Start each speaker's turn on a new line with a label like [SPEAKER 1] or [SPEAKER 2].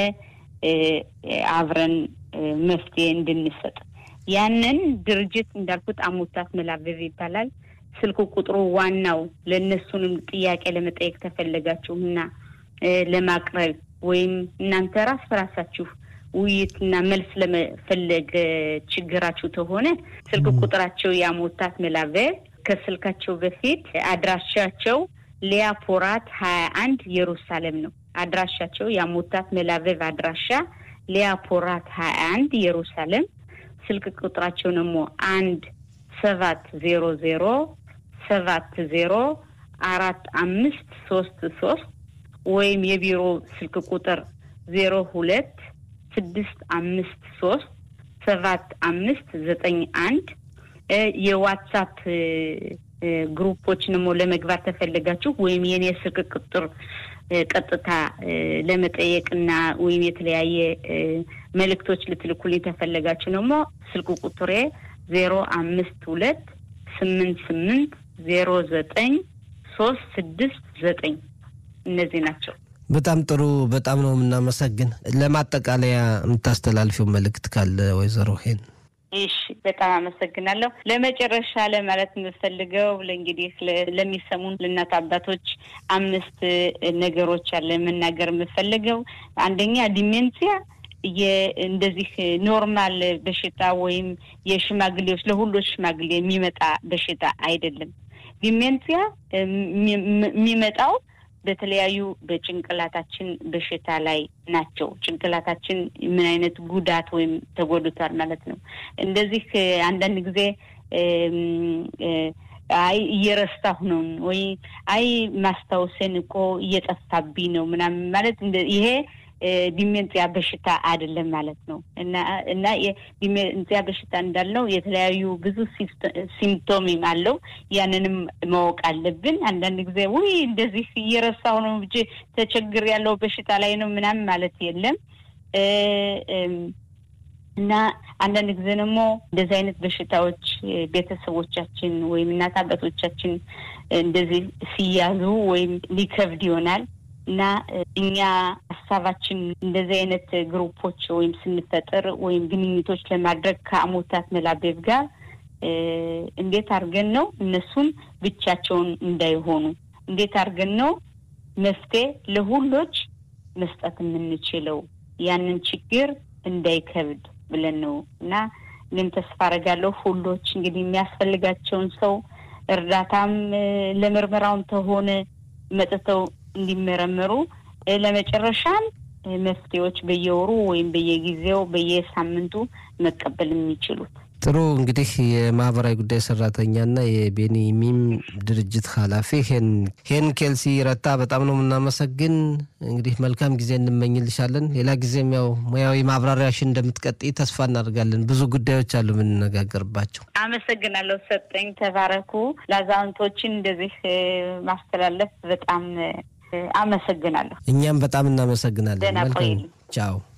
[SPEAKER 1] አብረን መፍትሄ እንድንሰጥ ያንን ድርጅት እንዳልኩት አሙታት መላበብ ይባላል። ስልክ ቁጥሩ ዋናው ለእነሱንም ጥያቄ ለመጠየቅ ተፈለጋችሁና ለማቅረብ ወይም እናንተ ራስ በራሳችሁ ውይይትና መልስ ለመፈለግ ችግራችሁ ተሆነ ስልክ ቁጥራቸው የአሞታት መላበብ ከስልካቸው በፊት አድራሻቸው ሊያፖራት ሀያ አንድ ኢየሩሳሌም ነው። አድራሻቸው የአሞታት መላበብ አድራሻ ሊያፖራት ሀያ አንድ ኢየሩሳሌም ስልክ ቁጥራቸው ደግሞ አንድ ሰባት ዜሮ ዜሮ ሰባት ዜሮ አራት አምስት ሶስት ሶስት ወይም የቢሮ ስልክ ቁጥር ዜሮ ሁለት ስድስት አምስት ሶስት ሰባት አምስት ዘጠኝ አንድ የዋትሳፕ ግሩፖች ደግሞ ለመግባት ተፈለጋችሁ ወይም የኔ ስልክ ቁጥር ቀጥታ ለመጠየቅና ወይም የተለያየ መልእክቶች ልትልኩልኝ ተፈለጋችሁ ደግሞ ስልክ ቁጥሬ ዜሮ አምስት ሁለት ስምንት ስምንት ዜሮ ዘጠኝ ሶስት ስድስት ዘጠኝ እነዚህ ናቸው።
[SPEAKER 2] በጣም ጥሩ። በጣም ነው የምናመሰግን። ለማጠቃለያ የምታስተላልፊው መልእክት ካለ ወይዘሮ ሄን?
[SPEAKER 1] እሺ፣ በጣም አመሰግናለሁ። ለመጨረሻ ለማለት የምፈልገው ለእንግዲህ ለሚሰሙን ለእናት አባቶች አምስት ነገሮች አለ መናገር የምፈልገው አንደኛ ዲሜንሲያ እንደዚህ ኖርማል በሽታ ወይም የሽማግሌዎች ለሁሎች ሽማግሌ የሚመጣ በሽታ አይደለም። ዲሜንሲያ የሚመጣው በተለያዩ በጭንቅላታችን በሽታ ላይ ናቸው። ጭንቅላታችን ምን አይነት ጉዳት ወይም ተጎድቷል ማለት ነው። እንደዚህ አንዳንድ ጊዜ አይ እየረሳሁ ነው ወይ አይ ማስታወሰን እኮ እየጠፋብኝ ነው ምናምን ማለት ይሄ ዲሜንጽያ በሽታ አይደለም ማለት ነው። እና እና የዲሜንጽያ በሽታ እንዳልነው የተለያዩ ብዙ ሲምፕቶምም አለው። ያንንም ማወቅ አለብን። አንዳንድ ጊዜ ውይ እንደዚህ እየረሳሁ ነው እንጂ ተቸግር ያለው በሽታ ላይ ነው ምናምን ማለት የለም። እና አንዳንድ ጊዜ ደግሞ እንደዚህ አይነት በሽታዎች ቤተሰቦቻችን ወይም እናት አባቶቻችን እንደዚህ ሲያዙ ወይም ሊከብድ ይሆናል እና እኛ ሀሳባችን እንደዚህ አይነት ግሩፖች ወይም ስንፈጥር ወይም ግንኙቶች ለማድረግ ከአሞታት መላቤብ ጋር እንዴት አድርገን ነው እነሱን ብቻቸውን እንዳይሆኑ እንዴት አድርገን ነው መፍትሄ ለሁሎች መስጠት የምንችለው ያንን ችግር እንዳይከብድ ብለን ነው እና እኔም ተስፋ አደርጋለሁ ሁሎች እንግዲህ የሚያስፈልጋቸውን ሰው እርዳታም ለምርመራውም ተሆነ መጥተው እንዲመረመሩ ለመጨረሻም መፍትሄዎች በየወሩ ወይም በየጊዜው በየሳምንቱ መቀበል የሚችሉት።
[SPEAKER 2] ጥሩ እንግዲህ የማህበራዊ ጉዳይ ሰራተኛና የቤኒ ሚም ድርጅት ኃላፊ ሄን ኬልሲ ረታ በጣም ነው የምናመሰግን። እንግዲህ መልካም ጊዜ እንመኝልሻለን። ሌላ ጊዜም ያው ሙያዊ ማብራሪያሽን እንደምትቀጥይ ተስፋ እናደርጋለን። ብዙ ጉዳዮች አሉ የምንነጋገርባቸው።
[SPEAKER 1] አመሰግናለሁ። ሰጠኝ ተባረኩ። ለአዛውንቶችን እንደዚህ ማስተላለፍ በጣም አመሰግናለሁ።
[SPEAKER 2] እኛም በጣም እናመሰግናለን።
[SPEAKER 1] ደህና ቆይልኝ።
[SPEAKER 2] ቻው